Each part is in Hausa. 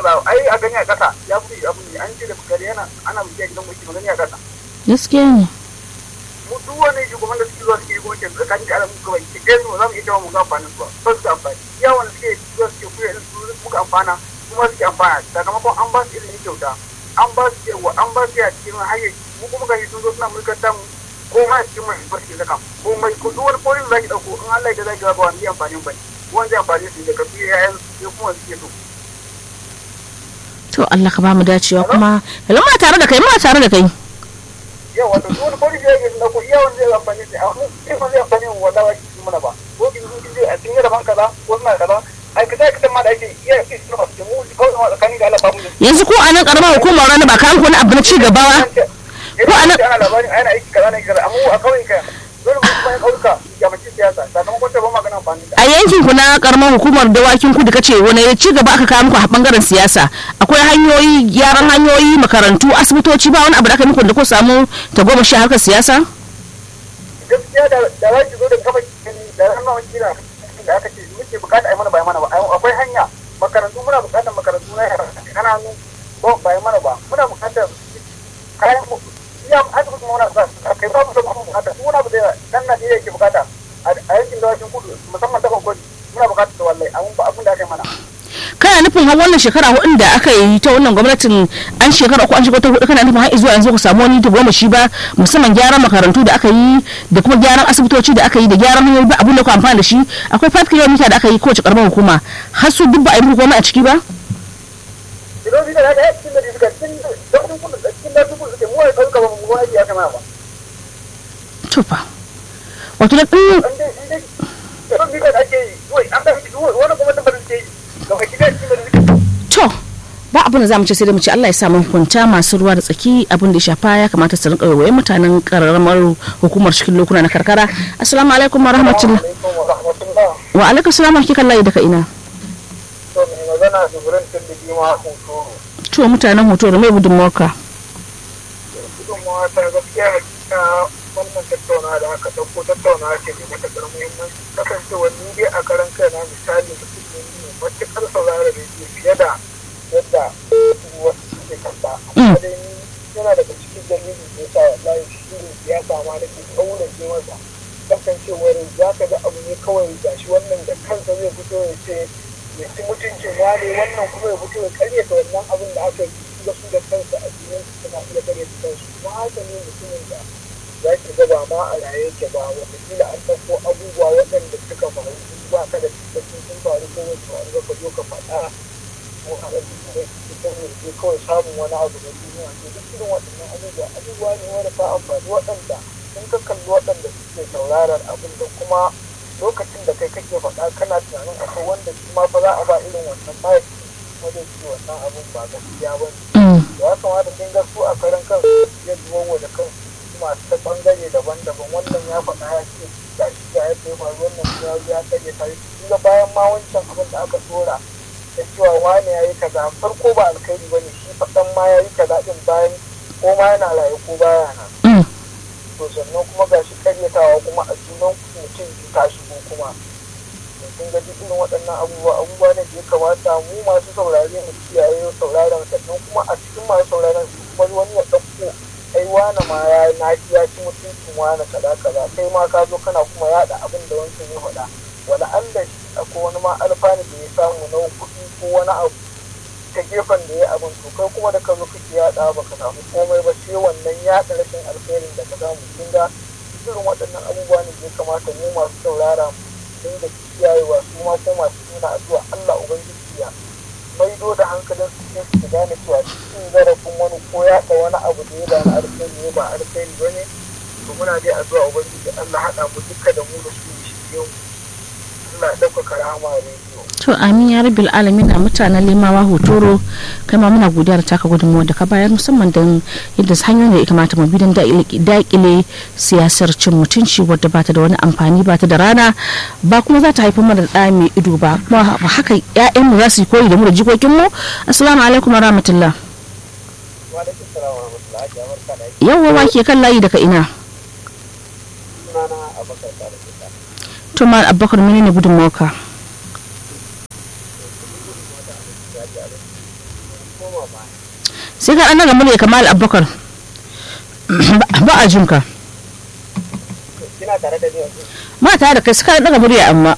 Allah ai a gani a ƙasa ya fi abin ne an ce da gari yana ana muke gidan mulki magani a ƙasa gaskiya ne mu duk wani shugaban da suke zuwa suke yi gwamnati tsakanin da alamun gaba ke ɗaya su za mu iya cewa mu ga amfanin su ba ba su da amfani iya wanda suke zuwa suke kuya da su muka amfana kuma suke amfana sakamakon an ba su ilimi kyauta an ba su yawa an ba su ya cikin hanyar mu kuma ga sun zo suna mulkar tamu ko ma cikin mai ba su zaka ko mai ko duk wani polin zaki dauko in Allah ya zaki ga ba wani amfanin ba wanda zai amfani su da kafi yayan su kuma suke so to Allah ka ba mu dacewa kuma hello ma tare da kai ma tare da kai yau wato duk wani polin da yake dauko iya wanda zai amfani su amma sai ba zai amfani mu wallahi shi mana ba ko kin kin je a cikin da ban kaza ko suna kaza ai kaza kaza ma da ake iya su ba su mu kawai ma tsakanin da Allah ba mu da yanzu ko a nan karamar hukumar rana ba ka wani abu na ci gaba ba ko ana ana labarin ana aiki kaza na kaza amma a kawai ka dole mu kuma kauka ya mace siyasa sakamakon ta ba magana amfani da a yankin ku na karamar hukumar dawakin kudu kace wani ci gaba aka kawo muku a bangaren siyasa akwai hanyoyi gyaran hanyoyi makarantu asibitoci ba wani abu da aka muku da ko samu ta goma sha harkar siyasa gaskiya da da wani zo da kafa da ranar wani kira da aka ce muke bukata a yi mana ba mana ba akwai hanya makarantu muna bukatar makarantu na yara kananu ba ba yi mana ba muna bukatar kayan iya asibiti muna sa kai ba mu da kuma bukata su muna da dan Najeriya yake bukata a yankin dawakin kudu musamman ta Bangkok muna bukatar da wallahi abun ba abun da aka yi mana kana nufin har wannan shekara hudun da aka yi ta wannan gwamnatin an shekara uku an shiga ta hudu kana nufin har zuwa yanzu ku samu wani ta goma shi ba musamman gyaran makarantu da aka yi da kuma gyaran asibitoci da aka yi da gyaran hanyoyi ba abun da ku amfana da shi akwai 5 kilomita da aka yi kowace karamar hukuma har su duk ba a yi muku komai a ciki ba Idan da ya cikin da suka cikin da kudu da cikin da kudu suke mu ai kauka ba mu ai ya kama ba to fa wato da ɗin an dai shi dai idan bi da ake yi wai an da shi wani kuma da ba suke yi ga kai da cikin da suke to ba abin da za mu ce sai da mu ce Allah ya sa mu hukunta masu ruwa da tsaki abin da ya shafa ya kamata su rinka waye mutanen karamar hukumar cikin lokuna na karkara assalamu alaikum wa rahmatullah alaikum wa rahmatullah wa alaikum salam wa kikan layi daga ina to mai magana da gurin tilbi ma hutoro to mutanen hoto da mai gudunmawarka gudunmawa ta gaskiya hakika wannan tattauna da aka ɗauko tattauna ce mai matuƙar muhimmanci kasancewar ni dai a karan kaina misali mutum ne mai matuƙar saurara da ke fiye da yadda wasu suke kalla amma dai ni yana daga cikin dalilin da yasa wallahi shirin siyasa ma nake ƙaunace masa kasancewar za ka ga abu ne kawai gashi wannan da kansa zai fito ya ce ya ci mutuncin wane wannan kuma ya fito ya karyata wannan abin da aka yi ga su da kansa a cikin su suna iya karyata kansu kuma haka ne mutumin da za ki ga ba ma a raye yake ba wataƙila an ɗauko abubuwa waɗanda suka faru ba ka da tabbacin sun faru ko wasu faru ba ka zo ka faɗa ko a da cikin yanzu kawai samun wani abu da duniya to duk irin waɗannan abubuwa abubuwa ne wanda ta amfani waɗanda sun ka kalli waɗanda suke sauraron abin da kuma lokacin da kai kake faɗa kana tunanin akwai wanda shi ma fa za a ba irin wannan mahaifi kuma zai ce wannan abin ba gaskiya ba ne ya kamata kin ga su a karan kan ya zuwa da kan masu ta bangare daban-daban wannan ya faɗa ya ce ga shi ga ya ce faru wannan ya ya kage ta yi ga bayan ma wancan abin da aka tura da cewa wani ya yi kaza farko ba alkhairi ba ne shi faɗan ma ya yi kaza ɗin bayan ko ma yana raye ko baya nan to sannan kuma ga shi karyatawa kuma a junan mutum ta shigo kuma sun ga irin waɗannan abubuwa abubuwa ne da ya kamata mu masu saurare mu kiyaye sauraron sannan kuma a cikin masu sauraron su kuma wani ya ɗauko ai wani ma ya na ya ci mutuncin wani kaza kaza kai ma ka zo kana kuma yaɗa abin da wancan ya faɗa wala Allah shi akwai wani ma alfani da ya samu na kuɗi ko wani abu ta gefen da ya abin to kai kuma da ka zo kake yaɗa ba ka samu komai ba sai wannan yaɗa rashin alkhairin da ka samu kin ga irin waɗannan abubuwa ne da ya kamata mu masu saurara mu dinga kiyayewa su ma ko masu nuna addu'a Allah ubangiji ya maido da hankalin su cikin su gane cewa cikin zarafin wani ko yaɗa wani abu da ya ba na alkhairi ne ba alkhairi ba ne to muna dai addu'a ubangiji Allah haɗa mu duka da mu da su shi yau Allah ya ɗaukaka rahama rediyo to amin ya rabbil alamin a mutanen limawa hotoro kai ma muna godiya da taka gudunmuwa da ka bayar musamman don yadda hanyoyin da ya kamata mu bi don daƙile siyasar cin mutunci wadda bata da wani amfani bata da rana ba kuma za ta haifar mana da mai ido ba kuma haka ƴaƴanmu za su yi koyi da mu da jikokinmu assalamu alaikum wa rahmatullah wa alaikum salam wa rahmatullahi wa barakatuh yawwa wa ke kan layi daga ina sunana Abubakar Salisu to ma abubakar menene gudunmuwarka koma ba sai ka ɗan daga murya kamal abubakar ba a jinka kina tare da ni yanzu ma tare da kai suka daga murya amma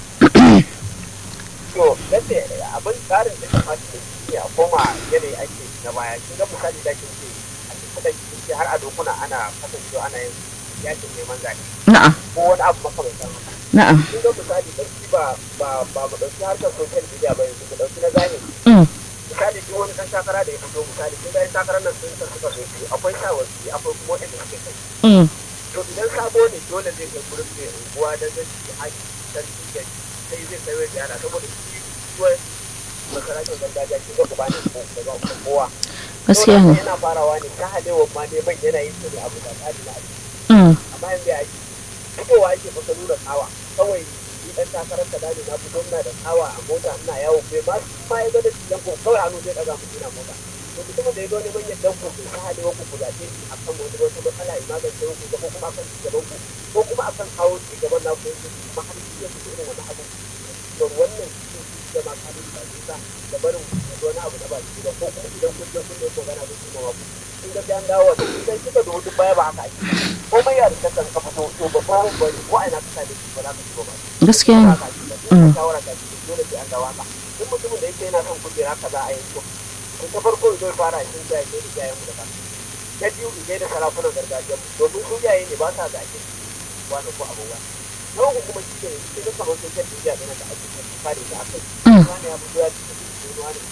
to nace abin tsarin da kamata da shi a koma yanayi ake na baya kin ga misali da kin ce a cikin da kin ce har a dokuna ana kasancewa ana yin yakin neman zaɓe na'am ko wani abu makamantan haka na'am kin ga misali dan shi ba ba ba mu dauki harkar social media ba yanzu mu dauki na zahiri Mm, misali duk wani dan takara da ya fito misali kin ga yan takarar nan sun san suka so su akwai shawarci akwai kuma wanda suke kai mm, to idan sabo ne dole zai kai gurin mai unguwa da zai ci haƙi sarki da sai zai kai wai yara saboda shi kuwa masarautar gargajiya shi ga uba ne ko daga kowa gaskiya Dole ne yana farawa ne ta halewa ma neman yana yin su ne abu da tsari na aiki Mm, amma yanzu ya yi fitowa yake maka nuna tsawa kawai ni dan takarar ka dani na fito ina da tsawa a mota ina yawo bai ma ma ya ga da shi dan ko kawai hannu zai daga mutum ina mota to mutumin da ya zo neman yadda ku ta halewa ku ku zaɓe shi akan wani wata matsala ya magance ku ko kuma akan ci gaban ku ko kuma akan kawo ci gaban na ku yanzu kuma har shi ya fito irin wani abu to wannan cikin shi da ma kalin ba nisa da barin wani abu na ba shi ba ko kuma idan kun je kun ne ko gana zai kuma ku in ga an dawo da idan kika da hudu baya ba haka ake komai ya rika kan kafa to to ba ko ba ko ai na kasa da shi ba za ka ci ba gaskiya ne mm shawara ka ci dole sai an dawo haka duk mutumin da yake yana son kujera kaza a yanzu to ta farko zai fara shi da yake da yayin mu da kansa na biyu idan da sarakunan gargajiya domin su yayi ne ba sa da ake wani ko abubuwa na uku kuma shi ne shi ne kamar social media ɗin da ake kare da aka Mm. yi wani ya fito ya ci da wani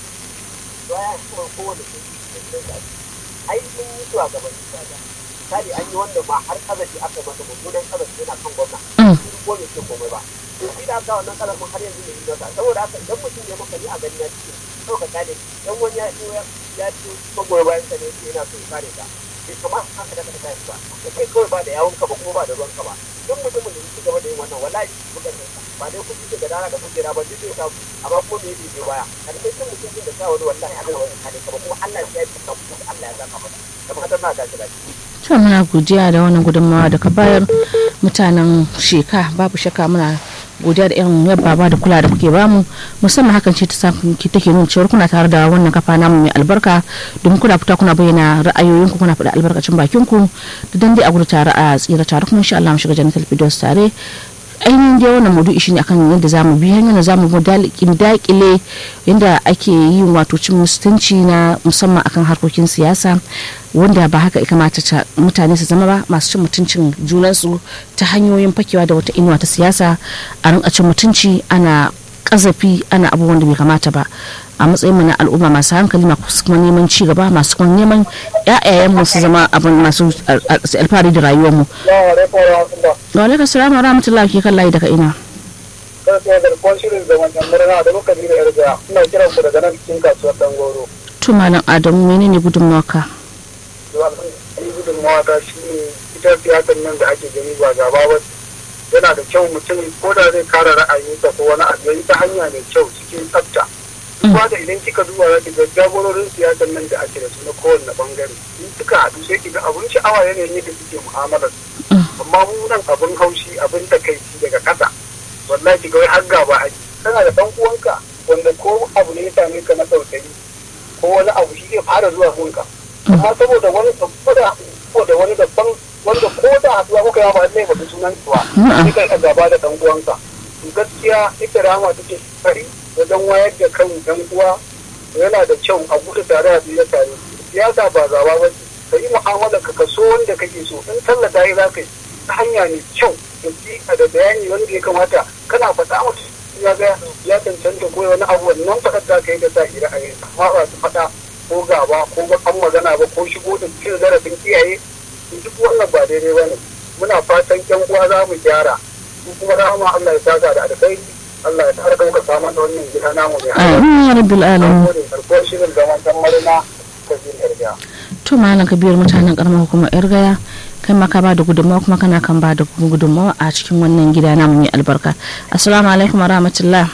baya kuma kowane sun yi da da ai sun yi zuwa gaban kaga misali an yi wanda ma har kazafi aka masa mummunan kazafi yana kan gwamna Mm. sun ko ne ke komai ba to shi da aka wannan kazafin har yanzu ne yi masa saboda haka idan mutum ya maka ni a gani na cikin kawai ka gane dan wani ya ya ya ci magoya bayan ka ne yake yana so ya kare ka bai kamata haka da ka tashi ba ka kai kawai ba da yawon ka ba kuma ba da ruwan ka ba duk mutumin da ya ci gaba da yin wannan wallahi muka san sa ba dai kun ce gadara da kujera ba duk zai samu amma ko me yake baya karshe cin mutum da sa wani wallahi Allah wani kare ka ba kuma Allah ya yi ka kuma Allah ya zaka maka da fatan na gashi da to muna godiya da wannan gudunmawa da ka bayar mutanen sheka babu shakka muna godiya da irin yabba ba da kula da kuke bamu musamman hakan ce ta sa ki take nuna cewa kuna tare da wannan kafa namu mai albarka domin kuna fita kuna bayyana ra'ayoyinku kuna faɗa albarkacin bakinku da dan dai a gudu tare a tsira tare kuma insha Allah mu shiga jannatul firdaus tare ainihin dai wannan maudu'i shine akan yadda zamu bi hanyar da zamu mu dakile yadda ake yin wato cin mutunci na musamman akan harkokin siyasa wanda ba haka ya kamata ta- mutane su zama ba masu cin mutuncin junansu ta hanyoyin fakewa da wata inuwa ta siyasa a rinka cin mutunci ana kazafi ana abubuwan da bai kamata ba a matsayin mu na al'umma masu hankali masu kuma neman ci gaba masu kuma neman ƴaƴayen mu su zama abin masu al- al- alfahari da rayuwar mu ya alaikum wa rahmatullah wa alaikum assalam wa rahmatullahi ke kan layi daga ina kada sai da kon shirin da wannan murna da muka bi da yarda ina kiran ku daga nan cikin kasuwar Dangoro to malam adamu menene gudunmawarka zuwa yi gudunmawa ta shi ne ita siyasar nan da ake gani ba gaba ba yana da kyau mutum ko da zai kare ra'ayinsa ko wani abu yayi ta hanya mai kyau cikin tsafta duk da idan kika duba za ki ga jagororin siyasar nan da ake da su na kowanne bangare in suka haɗu sai ki ga abun sha'awa yanayin yadda suke mu'amalar amma mu nan abin haushi abin takaici daga ƙasa wallahi ki ga wai har gaba ake kana da ɗan uwanka wanda ko abu ne ya same ka na tausayi ko wani abu shi zai fara zuwa gunka amma saboda wani saboda da wani daban wanda ko da haɗuwa kuka yawa ba zai faɗi sunan ba sai kai a gaba da ɗan uwanka to gaskiya ita rama take kari wajen wayar da kan ɗan uwa yana da kyau a gudu tare a biyu tare siyasa ba gaba ba ce ka yi mu'amala ka kaso wanda kake so in tallata yi za ka yi ta hanya mai kyau da jika da bayani wanda ya kamata kana faɗa mutu ya ga ya cancanta ko wani abu wannan faɗar da ka yi da sa ira a yi amma ba su faɗa ko gaba ko ba an magana ba ko shigo da cin zarafin iyaye duk wannan ba daidai ba ne muna fatan yan uwa za mu gyara su kuma rahama Allah ya saka da alkhairi Allah ya tara kanka samu da wannan gida namu mai amin ya rabbil alamin gode farkon shirin zaman dan marina ta jin yarda to malam kabiyar mutanen karamar hukumar yar gaya kai ma ka ba da gudunmawa kuma kana kan ba da gudunmawa a cikin wannan gida namu mai albarka assalamu alaikum wa rahmatullah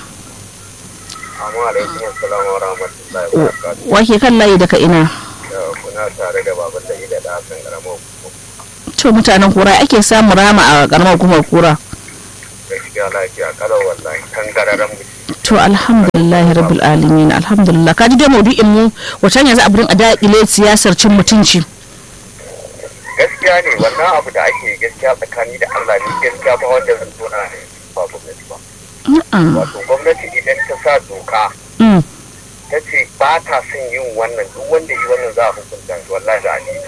Amma alaikum assalam wa rahmatullahi wa barakatuh. wake kan layi daga ina Kuna tare da baban da ida da Hassan Garamo. to mutanen kura ake samun rama a karamar hukumar kura Gaskiya lafiya lafiya kalau wallahi tangararren mu to alhamdulillah rabbil alamin alhamdulillah kaji dai maudu'in mu wata yanzu abin a daƙile siyasar cin mutunci gaskiya ne wannan abu da ake gaskiya tsakani da Allah ne gaskiya ba wanda zan tona ne ba gwamnati ba Na'am. wato gwamnati idan ta sa doka Mm. ta ce ba ta son yin wannan duk wanda yi wannan za a hukunta shi wallahi da ali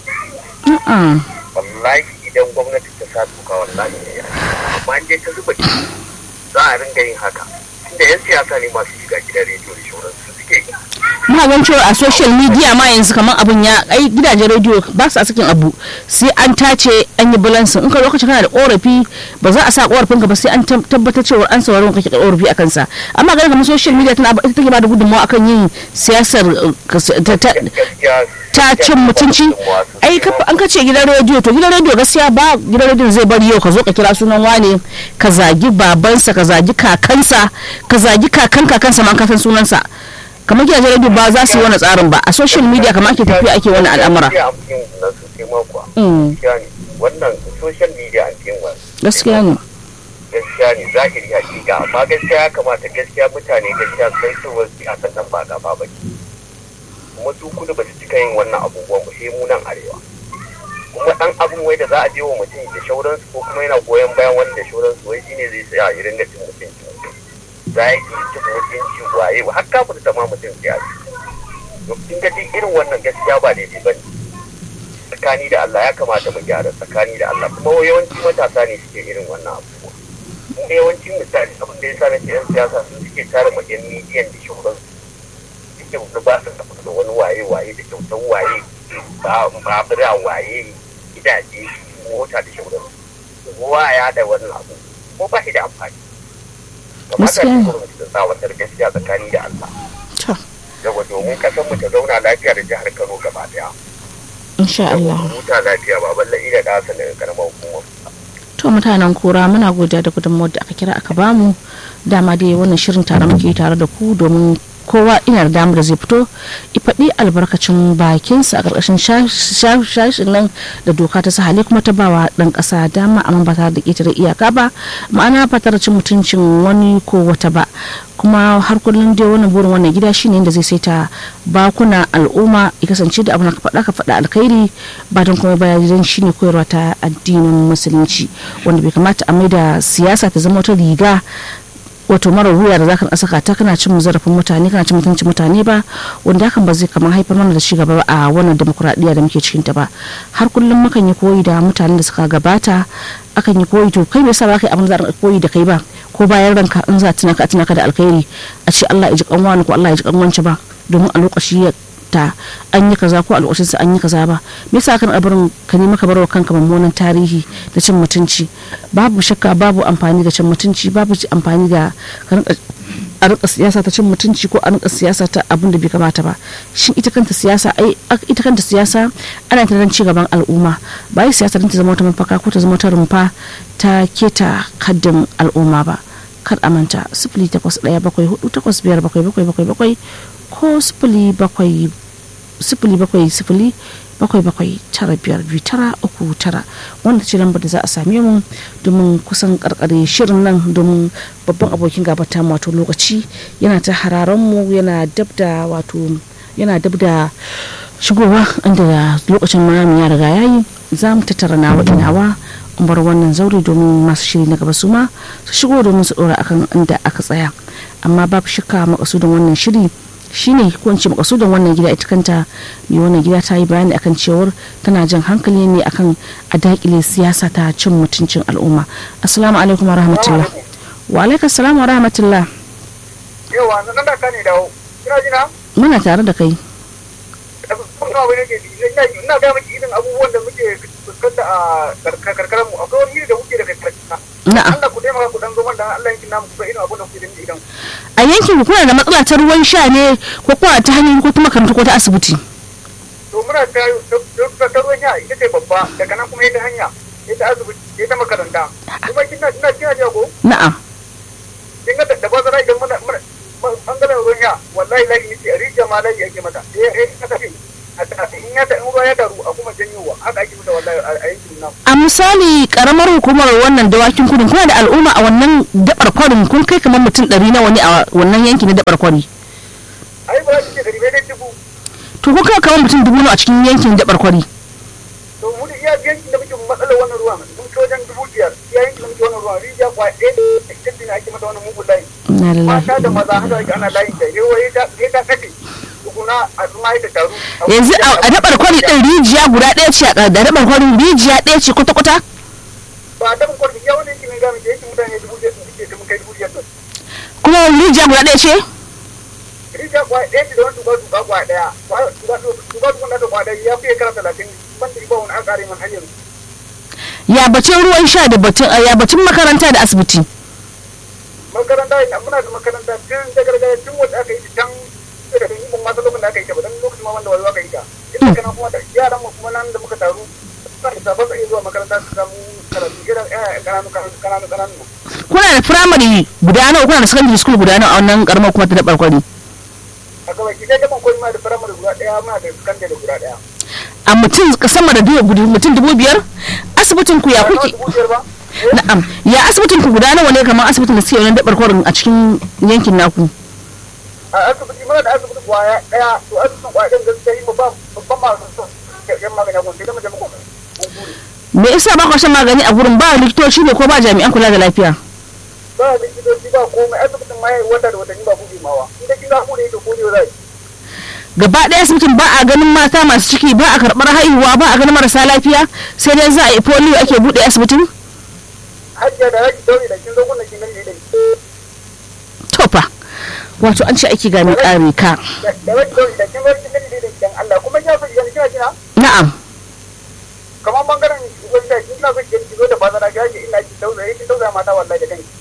Na'am. wallahi idan gwamnati ta sa doka wallahi ne amma in dai ta zuba ciki za a ringa yin haka tunda yan siyasa ne masu shiga gidan rediyo da shauransu suke yi muna gan cewa a social media ma yanzu kamar abun ya ai gidajen rediyo ba su a sakin abu sai an tace an yi balansin in ka lokacin kana da korafi ba za a sa korafin ka ba sai an tab- tabbatar cewa an saurari kake da korafi akan sa amma ganin kamar social media tana ita take ba da gudunmawa akan yin siyasar uh, kas- ta- ta- gaskiya ta cin mutunci ai kafa an kace gidan rediyo to gidan rediyo gaskiya ba gidan rediyon zai bari yau ka zo ka kira sunan wane ka zagi babansa ka zagi kakansa ka zagi kakan kakansa ma ka san sunansa kamar gidajen rediyo ba za su yi wani tsarin ba a social media kamar ake tafiya ake wani al'amura Gaskiya an fi yin na sosai ma kuwa. Mm. Gaskiya ne wannan social media an fi yin wa gaskiya ne gaskiya ne zahiri hakika amma gaskiya ya kamata gaskiya mutane gaskiya sai su wasu siyasan nan ba gaba ba ne kuma su kudu ba su cika yin wannan abubuwan ba sai mu nan arewa kuma dan abin wai da za a je wa mutum da shauransu ko kuma yana goyon bayan wani da shauransu wai shine zai sa ya ringa cin mutunci mutum za yi cin mutunci waye har kafin ta ma mutum siyasa to kin ga duk irin wannan gaskiya ba daidai ba ne tsakani da Allah ya kamata mu gyara tsakani da Allah kuma yawanci matasa ne suke irin wannan abubuwa kuma yawancin misali abin da ya sa nake yan siyasa sun suke tare ma yan midiyan da shauran suke wani ba su tafi da wani waye waye da kyautan waye ba babura waye gidaje mota da shauran kowa ya da wannan abu ko ba shi da amfani kamata Gaskiya ne ne. gwamnati ta tsawatar gaskiya tsakani da Allah to yawa domin kasan mu ta zauna lafiya da jihar Kano gaba daya insha Allah huta lafiya ba balle ida da hasan daga karamar hukumar to mutanen kura muna godiya da gudunmawar da aka kira aka bamu dama dai wannan shirin tare muke tare da ku domin kowa ina da damar da zai fito i faɗi albarkacin bakinsa a ƙarƙashin shashin nan da doka ta sahale kuma ta bawa ɗan ƙasa dama amma ba tare da ƙetare iyaka ba ma'ana ba tare da cin mutuncin wani ko wata ba kuma har kullum dai wannan burin wannan gida shine inda zai saita bakuna al'umma ya kasance da abin da ka faɗa ka faɗa alkhairi ba don kuma bayan shine koyarwa ta addinin musulunci wanda bai kamata a maida siyasa ta zama wata riga wato mara wuya da zaka saka ta kana cin zarafin mutane kana cin mutuncin mutane ba wanda hakan ba zai kamar haifar mana da ci gaba ba a wannan demokuraɗiyya da muke cikin ta ba har kullum mukan yi koyi da mutanen da suka gabata akan yi koyi to kai bai sa ba kai abin da za a koyi da kai ba ko bayan ranka in za a tuna ka a tuna ka da alkhairi a ce Allah ya ji kanwani ko Allah ya ji kanwanci ba domin a lokaci ta an yi kaza ko a lokacin sa an yi kaza ba me yasa kan abarin ka nemi ka barwa kanka mummunan tarihi da cin mutunci babu shakka babu amfani da cin mutunci babu amfani da ka rinka a rika siyasa ta cin mutunci ko a rika siyasa ta abin da bai kamata ba shin ita kanta siyasa ai ita kanta siyasa ana ta dan ci gaban al'umma ba yi siyasa ta zama wata mafaka ko ta zama wata rumfa ta keta kaddin al'umma ba kar a manta sifili takwas ɗaya bakwai hudu takwas biyar bakwai bakwai bakwai bakwai ko sifili bakwai sifili bakwai sifili bakwai bakwai tara biyar biyu tara uku tara wanda ce lambar da za a same mu domin kusan karkare shirin nan domin babban abokin gabata wato lokaci yana ta hararen mu yana dab da wato yana dab da shigowa inda lokacin mami ya riga yayi za mu tattara nawa inawa in bar wannan zaure domin masu shiri na gaba su ma su shigo domin su dora akan inda aka tsaya amma babu shakka makasudin wannan shiri shine ko in ce makasudin wannan gida ita kanta mai wannan gida ta yi bayani akan cewar tana jan hankali ne akan a dakile siyasa ta cin mutuncin al'umma assalamu alaikum wa rahmatullah wa alaikum assalam wa rahmatullah yawa nan da ka ne dawo kina jina muna tare da kai kuma wani ke ina ga miki irin abubuwan da muke fuskanta a karkarar mu akwai wani da muke da karkara na'am Allah ku taimaka ku dan zo man dan Allah yankin namu kuma irin abun da kuke da idan a yankin ku kuna da matsala ta ruwan sha ne ko kuma ta hanyoyi ko ta makarantu ko ta asibiti to muna ta ta ruwan ya ita ce babba daga nan kuma ita hanya ita asibiti ita makaranta kuma kina kina kina ji ko na'am kin ga da bazara idan muna muna bangaren ruwan ya wallahi lahi yace a rijiya ma lahi yake mata eh eh ka tafi in ya ta in ruwa ya taru a kuma janyowa haka ake mata wallahi a yankin nan amma misali karamar hukumar wannan dawakin kudin kuna da al'umma a wannan dabar kwarin kun kai kamar mutum ɗari nawa ne a wannan yanki na dabar kwari ai ba za su ce gari bai dai dubu to kun kai kamar mutum dubu nawa a cikin yankin dabar kwari to mu da iya yankin da muke matsalar wannan ruwan mun ci wajen dubu biyar iya yankin da muke wannan ruwan rijiya kwa ɗaya da ita ne ake mata wannan mugun layi Inna lillahi. mata da maza haka ake ana layi da yawa ya ta ya ta kace tukuna a tsuma ita taru yanzu a a dabar kwari ɗin rijiya guda ɗaya ce a da dabar kwari rijiya ɗaya ce kwata-kwata ba ta mun kwarfi ya wani yankin ne ga muke yankin mutane dubu biyar sun suke mun kai dubu biyar ɗin kuma rijiya guda ɗaya ce rijiya kwa ɗaya ce da wani tuba tuba kwa ɗaya Kwa- tuba tuba tuba na da kwa ɗaya ya fiye kara talatin ban da ba wani an ƙare man hanyar ya batun ruwan sha da batun ya batun makaranta da asibiti makaranta ina muna da makaranta tun da gargajiya tun wanda aka yi ta can daga da ibon masu lokacin da aka yi ta ba dan lokacin ma wanda wani aka yi ta tun da kana kuma da yaran mu kuma nan da muka taru suna da sabon tsaye zuwa makaranta su samu karatu irin ƴaƴan ƙananu ƙananu ƙananu ƙananu nan. kuna da firamare guda nawa kuna da secondary school guda nawa a wannan karamar kuma ta dabar kwari a gaba ki dai daban koyi ma da firamare guda ɗaya muna da sakandare guda ɗaya. a mutum sama da dubu mutum dubu biyar asibitin ku ya Ba kuke dubu biyar ba? Eh, na'am ya asibitin ku guda nawa ne kamar asibitin da suke wannan dabar kwarin a cikin yankin naku a asibiti muna da asibiti kwaya ɗaya to asibitin kwaya ɗin gaskiya yi ba babban masu son yan magani a gwamnati da mu je muku. Mun gode. me yasa ba ku shan magani a gurin ba likitoci ne ko ba jami'an kula da lafiya ba likitoci ba komai asibitin ma yayi wata da watanni ba buɗe mawa in da kin za ku ne to ko ne zai gaba ɗaya asibitin ba a ganin mata masu ciki ba a karɓar haihuwa ba a ganin marasa lafiya sai dai za a yi polio ake buɗe asibitin hajjiya da raki daure da kin zo kunna kin gani da tofa wato an ce aiki ga mai ƙare ka da raki daure da kin zo kin gani da kin Allah kuma ya fi yana kina kina na'am kamar bangaren gwani da kin so ki zo da bazara ga ki ina ki daure ki daure mata wallahi da kanki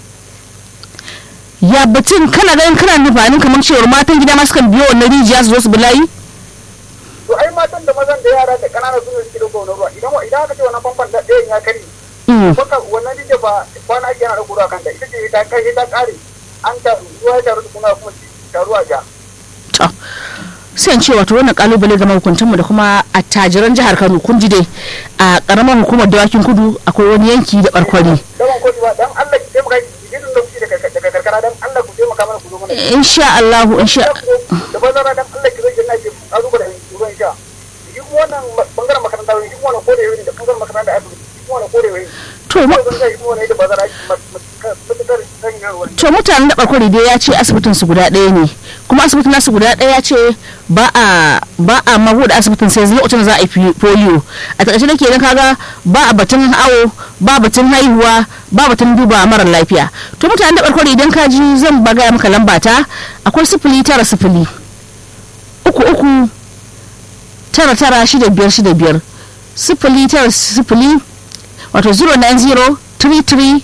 ya batun kana ganin kana nufanin kamar cewar matan gida ma sukan biyo wannan rijiya su zo su bi layi to ai matan da mazan da yara da kanana su ne suke da gonar ruwa idan idan aka ce wannan famfan da ɗayan ya kare Mm. baka wannan rije ba kwana ake yana da ruwa kanta ita ce ta kai ta kare an taru ruwa ya taru kuma kuma taruwa ja to sai in ce wato wannan kalubale ga mahukuntanmu da kuma attajiran jihar Kano kun ji dai a karamar hukumar dawakin kudu akwai wani yanki da barkwari daban ko ba dan Allah ki taimaka ki gidan da kuke daga daga karkara dan Allah ku taimaka mana ku zo mana insha Allah insha da bazara dan Allah ki zo ki na ki azu da ruwan sha shi kuma wannan bangaren makaranta wani shi kuma wannan kodewa ne da bangaren makaranta da asibiti shi kuma wannan kodewa ne to ko mu- zan ga shi kuma wannan da bazara mutukar sanya ruwan to mutanen da barkwari dai ya ce asibitin su guda ɗaya ne kuma asibitin nasu guda ɗaya ya ce ba a ba a mabuɗe asibitin sai lokacin da za a yi fi- polio a takaice da kenan kaga ba a batun awo ba batun haihuwa ba batun duba mara lafiya to mutanen da barkwari idan ka ji zan baga maka lamba ta akwai sifili tara sifili uku uku tara tara shida biyar shida biyar sifili tara sifili wato 090 33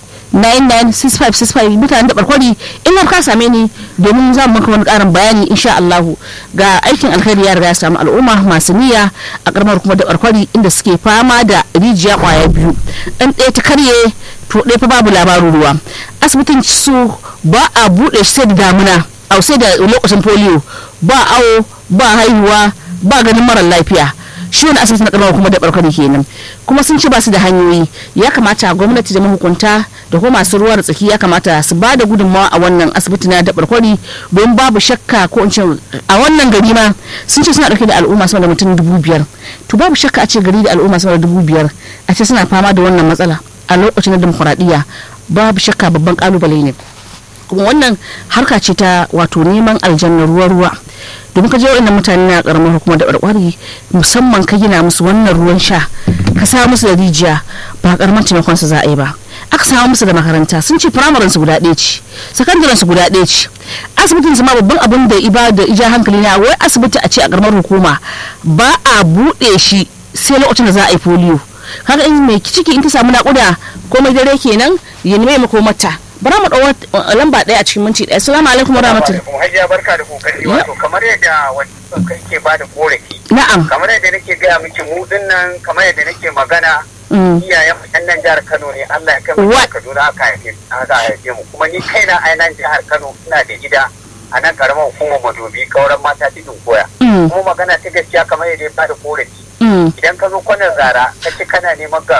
996565 mutanen da barkwari in har ka same ni domin za mu maka wani karin bayani insha Allah ga aikin alkhairi ya riga ya samu al'umma masu niyya a karamar kuma da barkwari inda suke fama da rijiya kwaya biyu dan ɗaya ta karye to ɗaya fa babu labarin ruwa asibitin su ba a buɗe shi sai da damuna au sai da lokacin polio ba awo ba haihuwa ba ganin mara lafiya shi wani asibiti na karamar kuma da barkwari kenan kuma sun ce ba su da hanyoyi ya kamata gwamnati da mahukunta da kuma masu ruwa da tsaki ya kamata su ba da gudunmawa a wannan asibiti na da barkwari don babu shakka ko in ce a wannan gari ma sun ce suna dauke da al'umma sama da mutum dubu biyar to babu shakka a ce gari da al'umma sama da dubu biyar a ce suna fama da wannan matsala a lokacin na demokuraɗiyya babu shakka babban kalubale ne kuma wannan harka ce ta wato neman aljanna ruwa-ruwa domin ka je wa'annan mutane na karamar hukumar da barkwari musamman ka gina musu wannan ruwan sha ka sa musu da rijiya ba karamar taimakon su za a yi ba aka samu musu da makaranta sun ce firamaren su guda ɗaya ce sakandaren su guda ɗaya ce asibitin su ma babban abin da iba da ija hankali na wai asibiti a ce a karamar hukuma ba a buɗe shi sai lokacin da za a yi polio kaga in mai ciki in ta samu naƙuda komai dare kenan ya nemi mata bara mu ɗau lamba ɗaya a cikin minti ɗaya assalamu alaikum wa rahmatullahi Hajiya barka da kokari wato kamar yadda wani kai ke ba da korafi. na'am Kamar yadda nake gaya miki mu dinnan kamar yadda nake magana Mm. iyayen mu yan nan jihar Kano ne Allah ya kai mu Wa- jihar Kaduna aka haife aka haife mu kuma ni kaina a nan jihar Kano ina da gida a nan karamar hukumar Madobi kauran mata cikin koya. Mm. Kuma magana ta gaskiya kamar yadda ya bada korafi Mm. idan ka zo kwanan zara ka ce kana neman garu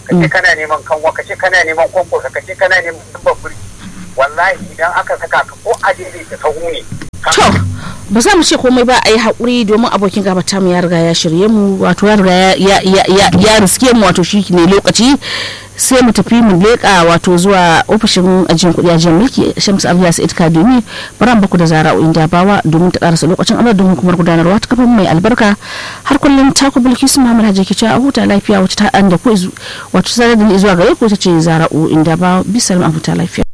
ka ce kana neman kanwa ka ce kana neman kwankwasa ka ce kana neman babbar wallahi idan aka saka ka ko a daidaita sahu ne to ba za mu ce komai ba a yi haƙuri domin abokin gabata mu ya riga ya shirye mu wato ya riga ya riske mu wato shi ne lokaci sai mu tafi mu leƙa wato zuwa ofishin ajiyar kuɗi ajiyar mulki shamsu abu sa'id kadumi baran baku da zara inda bawa domin ta karasa lokacin amma don hukumar gudanarwa ta kafin mai albarka har kullum taku bilkisu muhammad hajji ke cewa a huta lafiya wata ta da ku wato sanar da ni zuwa gare ku ta ce zara'u inda bawa bisalam a huta lafiya